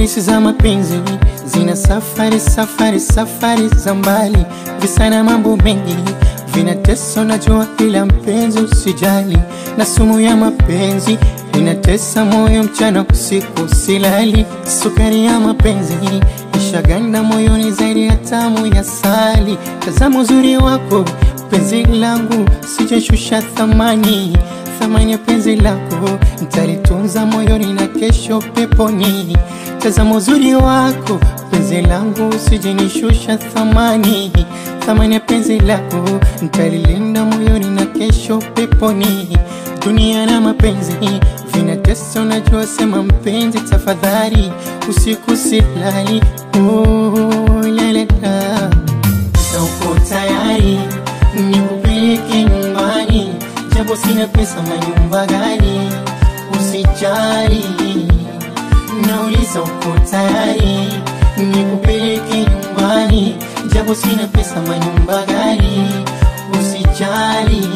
Polisi za mapenzi zina safari safari safari za mbali, visa na mambo mengi vinatesa, najua, ila mpenzi usijali, na sumu ya mapenzi inatesa moyo mchana usiku silali. Sukari ya mapenzi ishaganda moyoni zaidi ya tamu ya sali. Tazama uzuri wako penzi langu, sijashusha thamani thamani ya penzi lako nitalitunza moyoni na kesho peponi. Tazama uzuri wako penzi langu, sijenishusha thamani thamani ya penzi lako nitalilinda moyoni na kesho peponi. Dunia na mapenzi vinatesa, unajua, sema mpenzi, tafadhali usiku silali. Oh, la, la, la. Sasa uko tayari nikupeleke nyumbani, japo sina pesa, manyumba gani? Usijali, nauliza uko tayari nikupeleke nyumbani, japo sina pesa, manyumba gani? Usijali,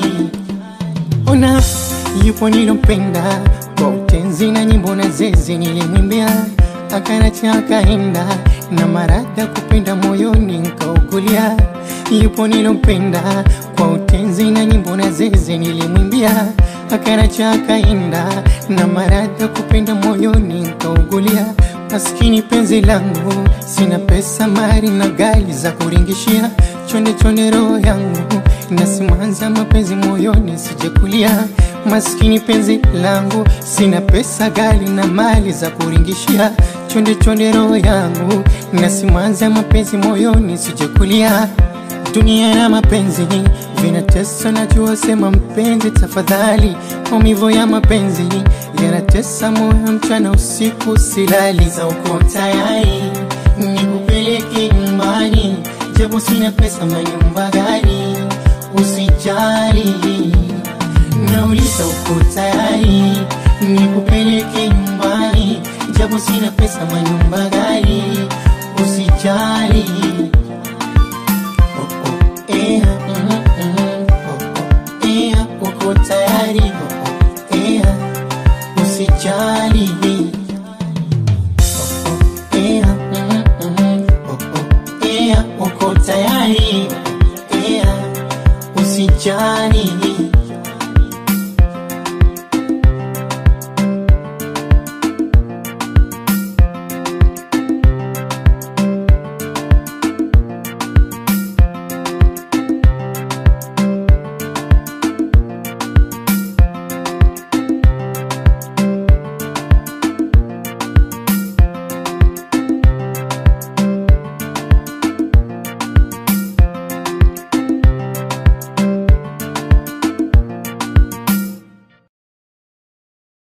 ona yupo nilompenda kwa utenzi na nyimbo na zezi nilimwimbia, akanacha akaenda na marada kupenda moyoni nkaukulia. Yupo nilompenda kwa utenzi na nyimbo na zezi nilimwimbia, akanacha akaenda na marada kupenda moyoni nkaukulia. Maskini penzi langu, sina pesa, mali na gari za kuringishia, chonde chonde roho yangu nasimanza mapenzi moyoni sijekulia. Maskini penzi langu, sina pesa, gari na mali za kuringishia, chonde chonde roho yangu nasimanza mapenzi moyoni sijekulia. Dunia na mapenzi vinatesa, najua, sema mpenzi, tafadhali. Maumivu ya mapenzi yanatesa moyo mchana usiku silali. Za uko tayari nikupeleke nyumbani, japo sina pesa, manyumba gani? Usijali, nauliza uko tayari nikupeleke nyumbani, japo sina pesa, manyumba gani? Usijali. Oh, oh, eh, mm, mm, oh, oh, eh, uko tayari